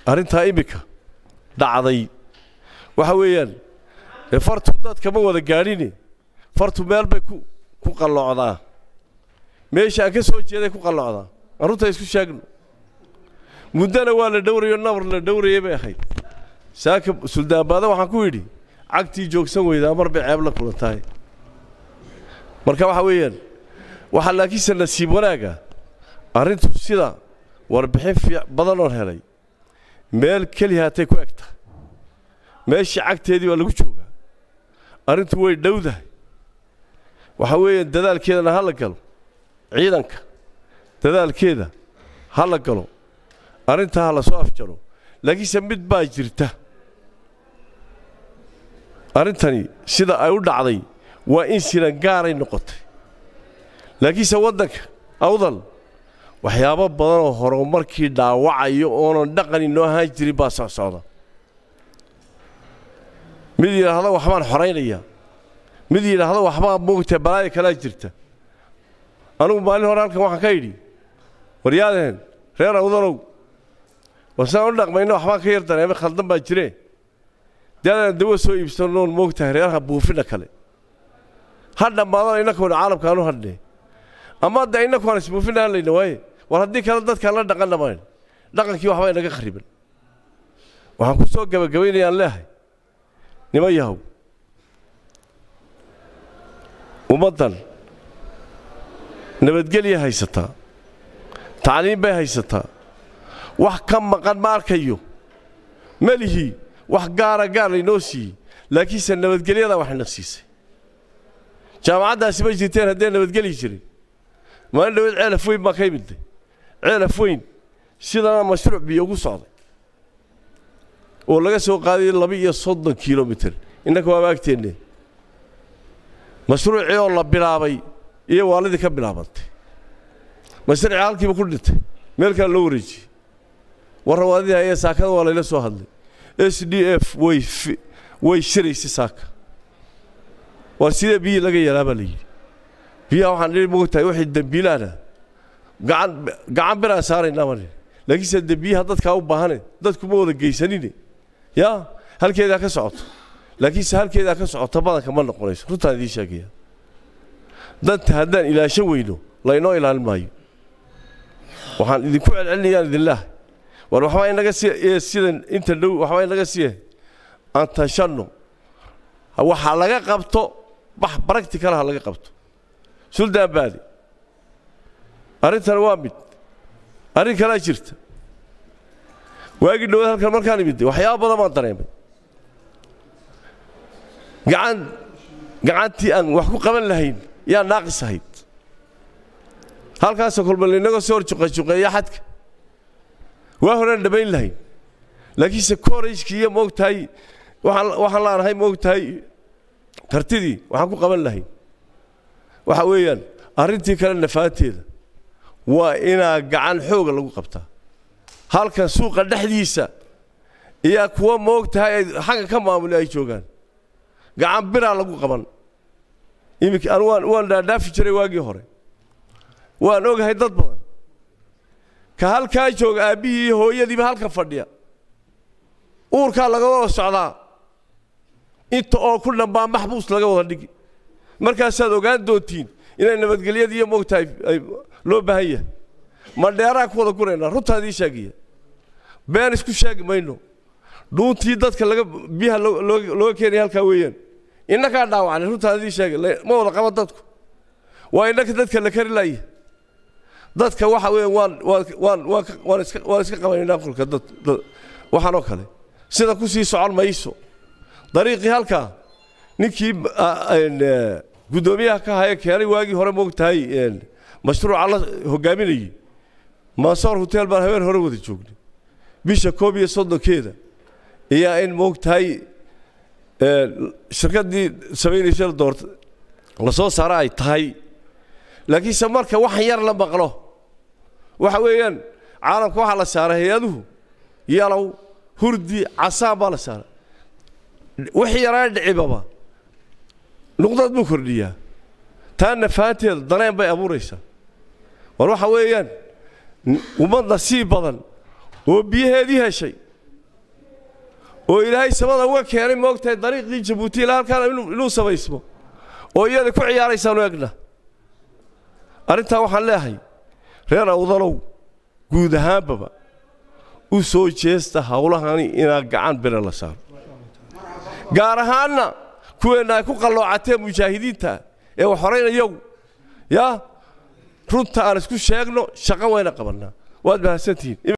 arrintaa iminka dhacday waxa weeyaan ee fartu dadkama wada gaadhine fartu meel bay ku ku qalloocdaa meesha aan ka soo jeeday ku qalloocdaa aan runta isku sheegno muddana waa la dhowrayo nabar la dhowrayay bay ahayd saaka suldaanbaada waxaan ku yidhi cagtii joogsan weydaa mar bay ceeb la kulantahay marka waxa weeyaan waxaa laakiinse nasiib wanaaga arrintu sida warbixin fiic badan oon helay meel keliya hatay ku egta meeshii cagteedii waa lagu joogaa arrintu way dhowdahay waxa weeyaan dadaalkeedana ha la galo ciidanka dadaalkeeda ha la galo arrintaa ha la soo afjaro laakiinse mid baa jirta arrintani sida ay u dhacday waa in sinan gaaray noqotay laakiinse waddanka awdal waxyaabo badan oo horumarkii dhaawacayo oonan dhaqan inoo ahaan jirin baa soo socda mid yidhaahdo waxbaan xoraynaya mid yidhaahdo waxbaa moogta balaaya kalaa jirta anugu maalin hore halkan waxaan ka idhi waryaadeen reer awdalow wasaan u dhaqmayno waxbaan ka yar dareemay khaldan baa jiree dee adaan dawo soo iibsanoon moogtahay reeraha buufina kale ha dhammaadana innakuuna caalamkaanu hadhne ama hadda innakuaan isbuufina hadlayna waaye war haddii kale dadkaan la dhaqan dhamayn dhaqankii waxbaa inaga khariban waxaan ku soo gabagabaynayaan leehay niman yahow ummaddan nabadgelya haysataa tacliim bay haysataa wax ka maqan ma arkayo melihii wax gaara gaar laynoo siiyey laakiinse nabadgelyadaa waxayna siisay jaamacaddaasi ma jirteen haddee nabadgelyi jirin maalin dhaweed ceelaf weyn baa ka imidday ceelaf weyn sidana mashruuc biyo ugu socday oo laga soo qaaday laba iyo soddon kilomitir innanka waaba agteenne mashruucii oo la bilaabay iyo waalidii ka bilaabantay mashruucii halkiiba ku dhintay meel kale loo wareejiyey warrawaadidii hayee saakada waa layla soo hadlay s d f way way shiraysay saaka waa sidee biyii laga yaraa baa la yidhi biyaha waxaan dhihi moogtahay wixii dembiilaana gacan gacan biraan saaraynaa baan dhihi laakiinse dembiyaha dadkaa u baahane dadku ma wada geysanine yaa halkeedaa ka socoto laakiinse halkeedaa ka socota badanka ma noqonayso runtaan idiin sheegaya danta haddaan ilaashan weyno laynoo ilaalin maayo waxaan idinku celcelinayaan idinlaah war waxbaa inaga si sidan inta dhow waxbaa inaga siye aan tashanno waxaa laga qabto wax baractical ha laga qabto suldaan baadi arrintan waa mid arrin kalaa jirta waagii dhawaad halkan markaan imidday waxyaaba badan baan dareemay gacan gacantii aan wax ku qaban lahayn yaa naaqis ahayd halkaasoo kolba laynaga soo hor juqajuqeeya xadka waa horaan dhammayn lahayn laakiinse korayskii iyo moogtahay waxaan laanahay moogtahay kartidii waxaan ku qaban lahayn waxa weeyaan arrintii kale nafaanteeda waa inaa gacan xooga lagu qabtaa halkan suuqa dhexdiisa iyaa kuwa moogtahay ay xagga ka maamuli ay joogaan gacan biraa lagu qaban iminka anu waan waan dhaadhaafi jiray waagii hore waan ogahay dad badan ka halkaa jooga aabbihii iyo hooyadiiba halkan fadhiya uurkaa laga wada socdaa inta oo ku dhambaa maxbuus laga wada dhigi markaasaad ogaan doontiin inay nabadgelyada iyo moogtahay ay loo baahan yahay ma dheeraan ku wada guraynaa runtaan idiin sheegaya been isku sheegi mayno dhuuntii dadka laga biyaha looga keenaya halkaa weeyaan innakaa dhaawacnay runtaan idiin sheegay ma wada qaban dadku waa innaka dadka la kari laaya dadka waxa weeyaan waan waan waan waan waan iska waan iska qabanaynaa qolka dad waxaanoo kale sida ku sii socon mayso dariiqii halkaa ninkii guddoomiyaha ka haya keenay waagii hore moogtahay mashruuca la hogaaminayey mansoor hotel baan habeen hore wada joognay bisha koob iyo soddonkeeda iyaa in moogtahay shirkaddii samaynaysa doorta la soo saara ay tahay laakiinse marka wax yar la maqlo waxa weeyaan caalamka waxaa la saaray hay-aduhu yalow hurdi casaan baa la saaray wixii yaraa dhicibaba nuqdad buu kordhiyaa taa nafaanteeda dareen bay abuuraysaa war waxa weeyaan ummad nasiib badan oo biyaheedii heshay oo ilaahay samada uga keenay moogtahay dariiqii jabuuti ilaa halkaan inuu samaysmo oo iyada ku ciyaaraysaanu egna arrintaa waxaan leeyahay reer awdalow guud ahaanbaba u soo jeesta hawlahani inaa gacan bira la saaro gaar ahaanna kuweenna ay ku qalloocateen mujaahidiinta ee wax horaynayagu yaa runta aan isku sheegno shaqo wayna qabannaa waad mahadsantihiin